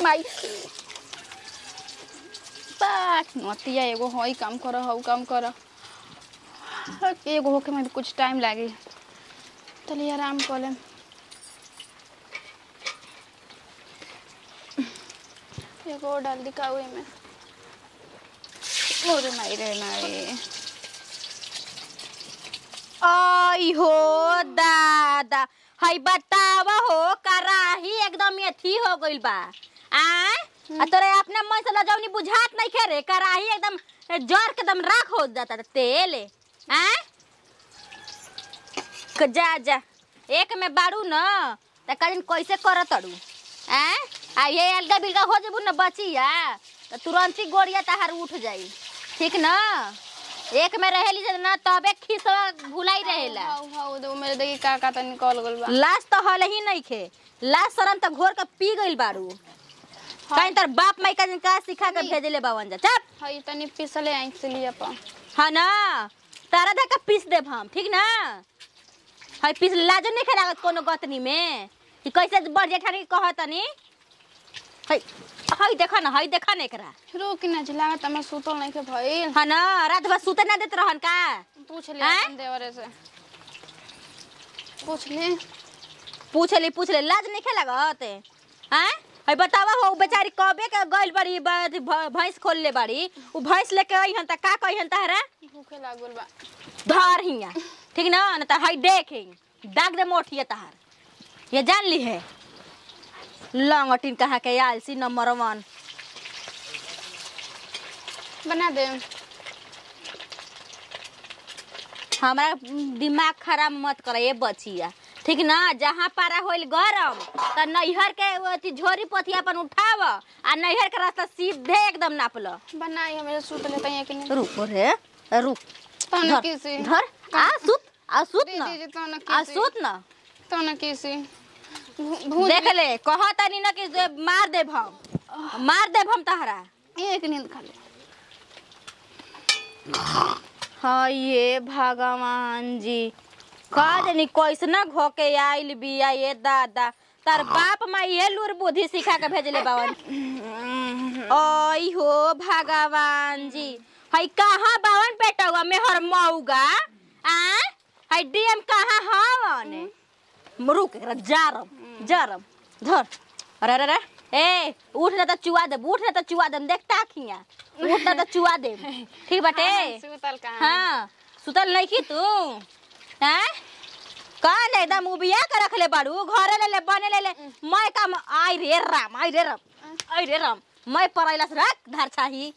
माई बाक नतिया एगो हई काम कर हऊ काम कर एगो होके में भी कुछ टाइम लागी चलिए आराम कर लेम एगो और डाल दिखाओ में ओरे माई रे माई आई हो दादा हई बतावा हो कराही एकदम अथी हो गइल बा आय आ तोरे अपने मन से लजौनी बुझात नहीं खे रे कराही एकदम जर के एकदम राख हो जाता तेल आय क- जा जा एक में बाड़ू न त कदिन कैसे करत अड़ू आय आ ये अलगा बिलगा हो जेबू न बचिया त तुरंत ही गोड़िया तहार उठ जाई ठीक न एक में रहेली जब ना तबे खिसवा भुलाई रहेला हाउ हाउ दो मेरे देखी का का त निकल गइल बा लाश तो हल ही नहीं खे लाश शरम तो घोर के पी गइल बाड़ू कहीं तर बाप माई का का सिखा के भेजले बावन जा चप हई तनी पिसले आई से लिया पा हाँ ना तारा दे के पीस देब हम ठीक ना हई पीस लाजो नहीं खे लागत कोनो गतनी में कि कैसे बड़ जेठानी कहतनी हई हई देखा ना हई देखा ना एकरा रुक ना झिला त मैं सुतल नहीं के भइल हाँ ना रात भर सुते ना देत रहन का पूछ ले आँय? अपन देवरे से पूछ ले पूछ ले पूछ ले लाज नहीं खे लागत हैं हई बतावा हो उ बेचारी कबे के गइल बाड़ी ब- भ- भैंस खोल ले बाड़ी उ भैंस लेके अइहन त का कहिहन तहरा भूखे लागल बा धर हिया ठीक ना न त हई देख ही दाग दे मोठिए तहार ये जान ली है लंगटिन कहा के आलसी नंबर वन बना दे हमारा दिमाग खराब मत कर ये बचिया ठीक ना जहाँ पारा होइल गरम त नैहर के वो अथी झोरी पोथी अपन उठाव आ नैहर के रास्ता सीधे एकदम नाप लो बनाई हमें सुत ले तई कि नहीं रुक रे रुक तो न धर किसी धर आ सुत आ सुत दे ना दीजिए तो न आ किसी सुत ना तो न किसी भू- भूत देख ले कह तनी ना कि जे मार देब हम मार देब हम तहरा एक नींद खा ले हाँ ये भगवान जी का जानी कैसना घोके आइल बिया ये दादा तार बाप माँ ये लूर बुद्धि सिखा के भेजले बावन ओई हो भगवान जी हई कहाँ बावन बेटवा में हर मऊगा आ हई डीएम कहाँ हवन रुक एकरा जारम जारम धर अरे अरे अरे ए उठ ना त चुआ दे उठ ना त चुआ दे देख ताखिया उठ ना त चुआ दे ठीक बाटे सुतल कहाँ हाँ सुतल नहीं की तू हैं कौन एकदम उबिया के रख ले बाड़ू घरे ले ले बने ले ले मैं काम आई रे राम आई रे राम आई रे राम मैं परैला से रख धर छाही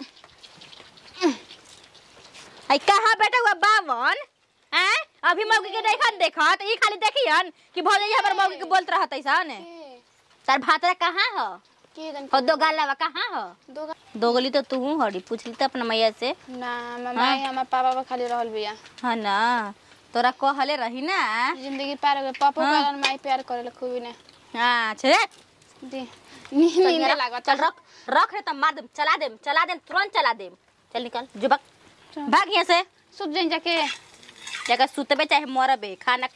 आई कहाँ बैठा हुआ बावन हैं अभी मौगी के देखन देखत ई खाली देखियन कि भौजी हमर मौगी के बोलत रहत ऐसन के तार भातरा कहाँ हो के जन हो दो गालवा कहाँ हो दो गा- दोगली तो तू हड़ी पूछली तो अपना मैया से ना मम्मा हमार पापा बा खाली रहल बिया हाँ ना तोरा कहले रही ना जिंदगी पार हो गई पापा हाँ। कारण माई प्यार करे खूब ने अच्छा रे दे नींद चल नींद रख, लागत चल रख रख रे तब मार देम चला देम चला देम तुरंत चला देम चल निकल जुबक चल। भाग यहाँ से सुत जाइन जाके जगह सुतबे चाहे मरबे खाना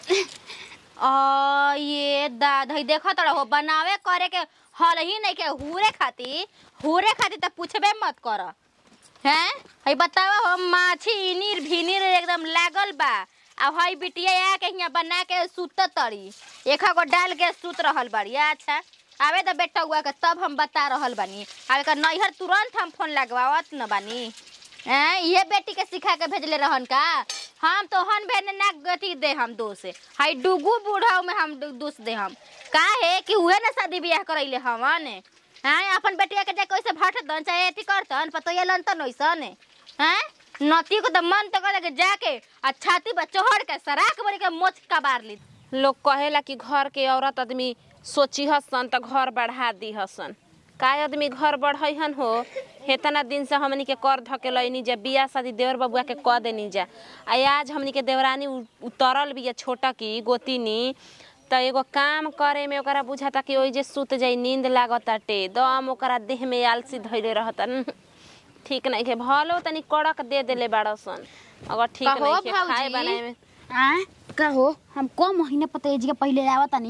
आ ये दादा ही देखा तोरा हो बनावे करे के हल ही नहीं के हुरे खाती हुरे खाती तो पूछबे मत कर हैं हई बतावा हो माछी इनीर भिनीर एकदम लागल बा आ हई बिटिया आ के हियां बना के सुत तड़ी एक गो डाल के सुत रहल बाड़ी अच्छा आवे तो बेटा हुआ के तब हम बता रहल बानी आवे का नैहर तुरंत हम फोन लगवावत न बानी हैं ये बेटी के सिखा के भेजले रहन का हम तो हन भेने ना गति दे हम दोष हाई डुगू बूढ़ाऊ में हम दो- दोष दे हम का है कि उहे ना शादी ब्याह करैले हमन हैं अपन बेटिया के जा कैसे भटतन चाहे एथी करतन पतोया लनतन ओइसन हैं नती को तो मन तो करे के जाके आ छाती पर चढ़ के सराक बड़ी के मोच कबार ली लोग कहेला कि घर के औरत आदमी सोची हसन त घर बढ़ा दी हसन का आदमी घर बढ़न हो हेतना दिन से हमनी के कर धकेलनी जा बियाह शादी देवर बबुआ के क देनी जा आ आज हमनी के देवरानी उ- उतरल बिया छोटा की गोतिनी त एगो काम करे में ओकरा बुझाता कि ओइ जे सुत जाई नींद लागताटे दम ओकरा देह में आलसी धैले रहता ठीक नहीं के भलो तनी कड़क दे देले बाड़सन अगर ठीक कहो नहीं के खाए भाऊजी। बनाए में आ का हो हम को महीने पतेज के पहले आवत तनी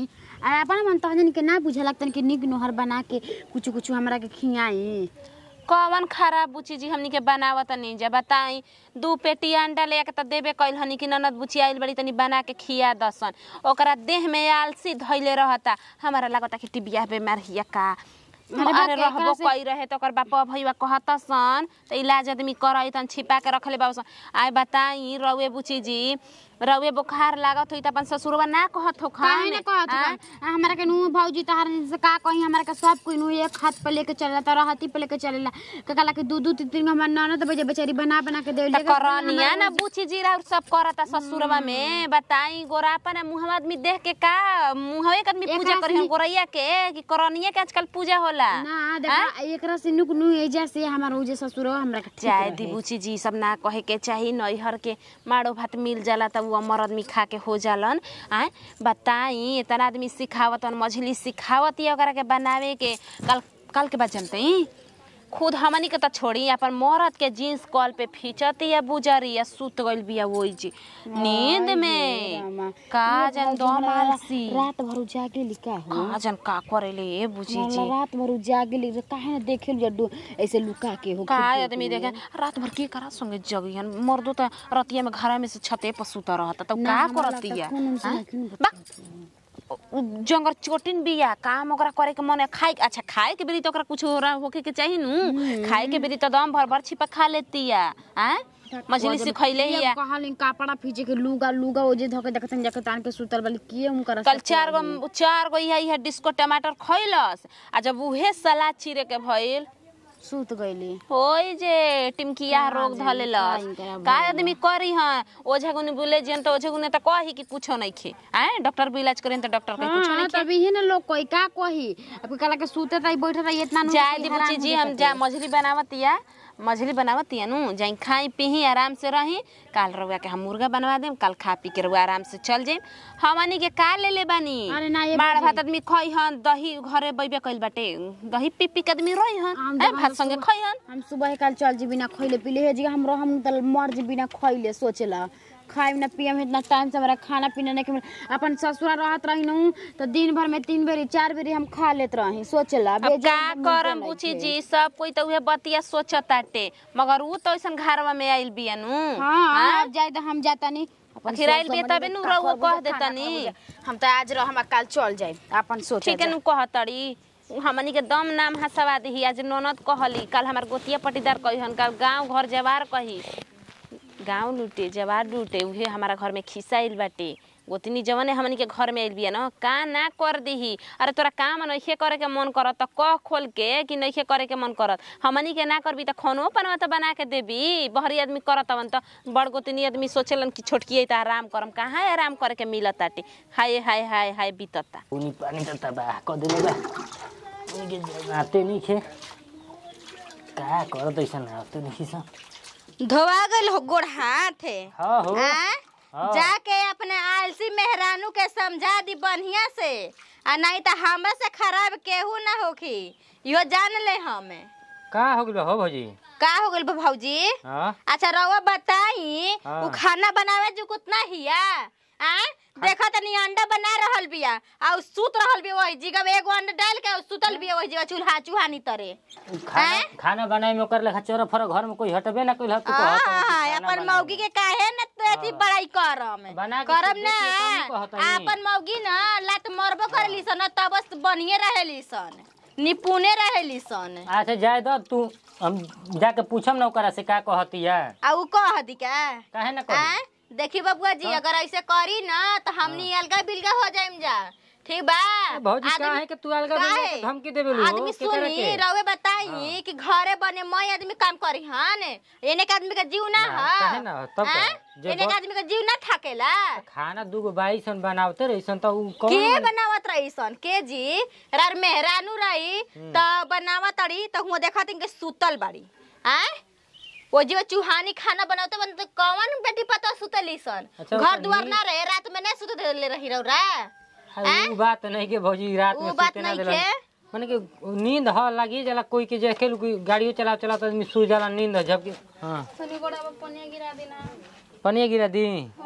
आ अपन मन तहजन के ना बुझला तन के निक नोहर बना के कुछ कुछ हमरा के खियाई कौन खराब बुची जी हमनी के बनावत नहीं जा बताई दू पेटी अंडा ले के त देबे कइल हनी कि ननद बुची आइल बड़ी तनी बना के खिया दसन ओकरा देह में आलसी धइले रहता हमारा लागता कि टिबिया बेमार हिया का अरे बा, अरे केकरा रहबो से- कई रहे तो ओकर बापा भईवा कहता सन त इलाज आदमी करई तन छिपा के रखले बाबू आय बताई रउए बुची जी रउए बुखार लागत होई त अपन ससुरवा ना कहत हो काहे ना कहत आं? बा? आ, हमरा के नु भौजी तहार से का कही हमरा के सब कोई नु एक हाथ पे लेके चलेला त रहती पे लेके चलेला ककला के दू दू तीन तीन हमर ननद बजे बेचारी बना बना के देले त करनिया ना बुची जीरा और सब करता ससुरवा में बताई गोरापन मुहम्मद आदमी देख के का मुहवे के आदमी पूजा एकरा करी हम गोरैया के कि करनिया के आजकल पूजा होला ना देखा एकरा से नुक नु एजा से हमर उ जे ससुर हमरा के ठीक चाहे रहे। दी बुची जी सब ना कहे के चाही नैहर के माड़ो भात मिल जाला तब वो अमर आदमी खा के हो जालन आय बताई इतना आदमी सिखावत मछली सिखावत ही ओकरा के बनावे के कल कल के बाद जानते ही खुद हमनी के त छोड़ी अपन मरद के जीन्स कॉल पे फीचती या बुजरी या सुत गइल बिया वही जी नींद में का जन दम आलसी रात भर जागेली का हो का जन का करेले ए बुची मला जी रात भर जागेली रे काहे ना देखेल जड्डू ऐसे लुका के हो का आदमी देखे रात भर के करा संगे जगियन मर्दो त रतिया में घर में से छते पर सुता रहता तब ना, का हमरा करतिया लगता खून उनसे हाँ? नहीं खून बा उ जंगर चोटिन बिया काम ओकरा करे के मन खाए अच्छा खाए के बेरी तो ओकरा कुछ हो होके के चाहिए नु खाए के बेरी तो दम भर भर छिपा खा लेतिया हैं मछली से खइले ये हिया कहलिन कपड़ा फीचे के लुगा लुगा ओजे धके देखतन जाके तान के सुतल वाली किए उनकर कल चार गो चार गो इहा इहा डिस्को टमाटर खइलस आ जब उहे सलाद चीरे के भइल सुत गईली होई जे टिमकिया रोग धलेलस का आदमी करी हां ओझा गुनी बोले जन तो ओझा गुनी त कही कि कुछो नहीं खे आए डॉक्टर भी इलाज करेन त डॉक्टर के कुछो हां नहीं खे तभी ही ना लोग कोई का कही अब कला के सुते तई बैठे रही इतना नु जाए कोई दी हैरान बुच्ची हो जी जाता हम जा मछली बनावतिया मछली बनावतिया नु जाई खाई पीही आराम से रही काल रउआ के हम मुर्गा बनवा देम काल खा पी के रउआ आराम से चल जाइम हमनी के का ले ले बानी अरे ना ये माड़ बुझी। भात आदमी खई हन दही घरे बैबे कइल बाटे दही पी पी के आदमी रही हन हम ए जब भात हम संगे सुबह- खई हन हम सुबह काल चल जी बिना खइले पीले हे जी हम रहम तल मर जी बिना खइले सोचेला खाइम ना पियम इतना टाइम से हमारा खाना पीना नहीं के मिल- अपन ससुरा रहत रही नु तो दिन भर में तीन बेरी चार बेरी हम खा लेत रही सोचेला अब बेजान का तो मुंह करम पे बुची लइके। जी सब कोई तो उहे बतिया सोचताटे मगर ऊ तो ऐसन घरवा में आइल बिया नु हाँ अब जाए तो हम जाता नहीं अपन आखिर आइल सोच बिया समझ तबे के नु का रउआ करबो कह जे खाना देतनी। खाबो जे। हम तो आज रह हम काल चल जाए अपन सोच ठीक है नु कहतड़ी हमनी के दम नाम हंसवा दी आज ननद कहली कल हमार गोतिया पटीदार कही हन कल गांव घर जवार कही गांव लूटे जवार लूटे उहे हमारा घर में खिसाइल बाटे गोतनी जवने हमनी के घर में आइल बिया न का ना कर दीही अरे तोरा काम नइखे करे के मन करत त कह खोल के कि नइखे करे के मन करत हमनी के ना करबी त खानो पनवा त बना के देबी बहरी आदमी करत हवन त बड़ गोतनी आदमी सोचेलन कि छोटकी है त आराम करम कहाँ आराम करे के मिलत ताटे हाय हाय हाय हाय बीतता उनी पानी त तबाह क देले बा उनी के नाते नहीं खे का करत ऐसन आते नहीं सा धोवा गल हो गोड़ हाथ है हाँ हो आँ? हाँ। जाके अपने आलसी मेहरानू के समझा दी बढ़िया से आ नहीं तो हमरा से खराब केहू ना होखी यो जान ले हमें का हो गइल हो भौजी का हो गइल बा भौजी हाँ अच्छा रउआ बताई हाँ। उ खाना बनावे जो कितना हिया आ देखा तनी अंडा बना रहल बिया आ उ सुत रहल बिया वही जगह एगो अंडा डाल के उ सुतल बिया वही जगह चूल्हा चूहानी तरे खाना खाना बनाए में ओकर लेखा चोरा फर घर में कोई हटबे ना कइल ह तू कहत हाँ, हाँ, अपन मौगी के काहे न तो अथी बड़ाई करम बना के करम खुद ना देखिए तब न कहत हई। अपन मौगी न लात मरबो करेली सन तब बढ़िए रहेली सन निपुणे रहेली सन अच्छा जाए दो तू हम जाके पूछम ना ओकरा से का कहतिया आ उ कह दी का काहे ना आ? कही देखी बबुआ जी अगर ऐसे करी ना तो हमनी अलगा बिलगा हो जाइम जा ठीक बा भौजी आदमी- काहे के तू अलगा काहे? बिलगा के धमकी देबे लो आदमी सुनी रउए बताई कि घरे बने मई आदमी काम करी हन एने के आदमी का जीव ना ना, ह काहे ना, तब का? हैं? जे एने के बहुत- आदमी का जीव ना थाकेला खाना दूगो बाई सन बनावते रहीसन त उ के कौन बनावत रही सन के जी रार मेहरानू रही त बनावत रही त हुआ देखा के सुतल बाड़ी आय वो जो चूहानी खाना बनावते बन तो कौन बेटी पता सुतली सन अच्छा, घर ओकर दुआर नींद- ना रहे रात में नहीं सुते देले रही रौरा अरे उ बात नहीं के भौजी रात में उ बात सुते ना नहीं देलन के? माने कि नींद ह लगी जाला कोई के जे खेल कोई गाड़ियो चला चला त आदमी सो जाला नींद ह जबकि हां तनी गोड़ा में पनिया गिरा देना पनिया गिरा दी हाँ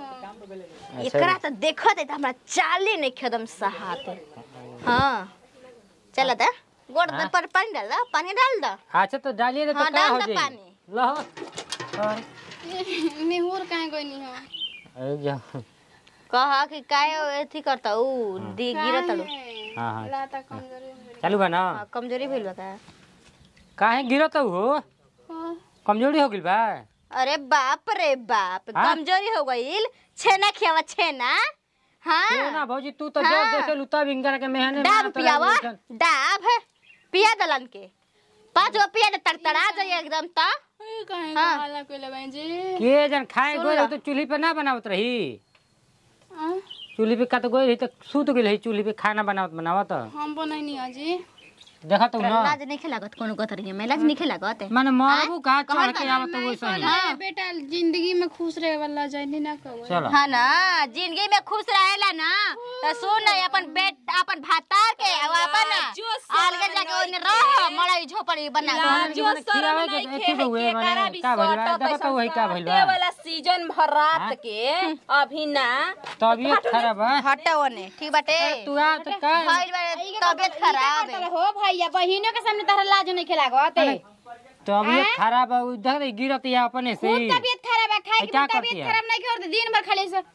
एकरा तो देखत है तो हमरा चाले नहीं खदम सहाते हाँ चल दा गोड़ हाँ? पर पानी डाल दा पानी डाल दा अच्छा तो डालिए तो हाँ, का डाल हो दो जाई पानी। लहो और निहुर काहे कोई नहीं हो अरे जा कहा कि काय एथी करता ऊ दी गिरत तड़ू हाँ हाँ लाता कमजोरी हो गई। चालू बा ना हाँ, कमजोरी भइल बा का काहे गिरत हो हाँ, कमजोरी हो गइल बा अरे बाप रे बाप हाँ? कमजोरी हो गईल छेना खियावा छेना क्यों हाँ ना भौजी तू तो हाँ। जब देखे लुता बिंगर के मेहने डाब में पियावा डाब पिया दलन के पांच गो पिया दे तड़तड़ा जाइए एकदम ता ए, काहे हाँ। हाला कोइले बहन जी के जन खाए सुन गोई ला। तो चूल्ही पे ना बनावत रही आ, चूल्ही पे का तो गोई रही तो सूत गइल रही चूल्ही पे खाना बनावत बनावत हम बनैनी हाजी देखा तू तोरा ना लाज नहीं खेलागत कोनो कतरी में लाज नहीं खेलागत माने मरबू का चढ़ कहल के बा, आवत वैसे ही हाँ बेटा जिंदगी में खुश रहे वाला जानी ना कहो चलो हाँ ना जिंदगी में खुश रहेला ना तो सुन ना अपन बेट अपन भाता के और अपन अलगे जाके ओने रह मड़ई झोपड़ी बना के। जो शर्म खियावे के नहीं एथी खे बउए के माने करा भी का भइल बा सटत देखा तो वही का भइल बा वाला सीजन भर रात के अभी ना तबियत खराब है हटे ओने ठीक बाटे तू आ तो का भइल बा तबियत खराब है हो भैया बहिनों के सामने तारा लाज नहीं खेलागत तबियत खराब है उ देख रही गिरत या अपने से ही तबियत खराब है खाए ए, के क्या तो करती तबियत है? खराब नहीं करते दिन भर खाली से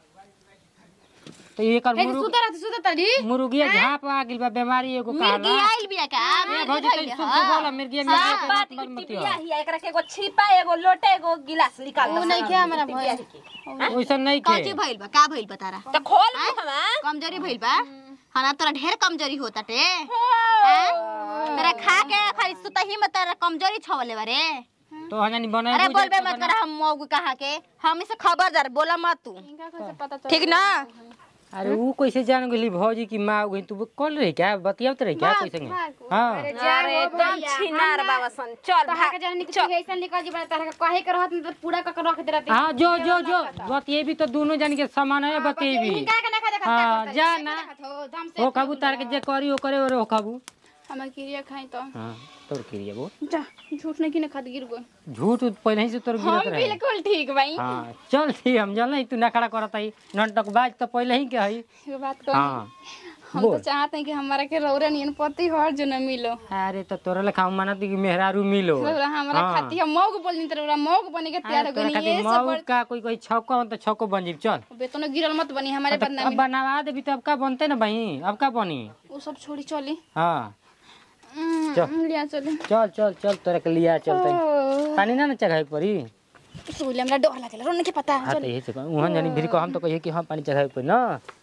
तो ये कर कैसे मुर्ग सुता रहते सुता तड़ी मुर्गिया झाप आ गिल बा बीमारी एगो मिर्गी कहला आइल बिया का ए भौजी मिर्गी तो भइल सुन ह। बोला मिर्गिया सब मिर्गिया बात के मत मत टिपिया ही एकरा के एगो छिपा एगो लोटे एगो गिलास निकाल वो नहीं क्या हमारा भैया वैसा नहीं कौची के भइल बा का भइल बा तारा तो खोल मुहवा कमजोरी भइल बा हाँ ना तोरा ढेर कमजोरी होता टे हैं? तोरा खा के खाली सुतही में तोरा कमजोरी छवले बारे तो हजानी बनाए अरे बोलबे मत कर हम मौगू कहा के हम इसे खबरदार बोला मत तू इनका कैसे पता चल ठीक ना अरे वो कैसे जान गेली भौजी की माँ गई तू कौन रही क्या बतियावत रही क्या कैसे हाँ अरे एकदम छिनार बाबा सन चल तहां के जहनी कुछ ऐसा निकल जी बना तारा के कहे के रहत न तो पूरा क के रख दे रहती हाँ जो जो जो बतिये भी तो दोनों जन के समान है बतिये भी का के ना खा देखा हाँ जा ना हो दम से हो खाबू तार के जे करी वो करे और हो खाबू हमें क्रिया खाई तो हाँ तोर क्रिया वो जा झूठ नहीं की ना खाद गिर गई झूठ पहले ही से तोर गिरत रहे बिल्कुल ठीक भाई हाँ चल ठीक हम जल नहीं तू ना खड़ा करत है नटक बाज तो पहले ही के है ये बात कर हाँ हम तो बोल चाहते हैं कि हमारा के रौरा नियन पति हर जो न मिलो अरे तो तोरा लेखा हम मानत कि मेहरारू मिलो रौरा हमारा हाँ। खाती हम मौग बोलनी तो रौरा मौग बने के तैयार हो तोरा गई खातिर ये सब मऊ का कोई कोई छक्को हो तो छक्को बन जीव चल बेतनो गिरल मत बनी हमारे तो बदनामी अब बनवा देबी तो अब का बनते ना भाई अब का बनी वो सब छोड़ी चली हाँ हम्म, चल। लिया चले चल चल चल तोरा के लिया चलते ओ, पानी ना ना चढ़ाई पड़ी सोले हमरा डर लागेला रोने के पता हाँ तो यही से कहूँ वहाँ जानी फिर को हम तो कहिए कि हाँ पानी चढ़ाई पड़ी ना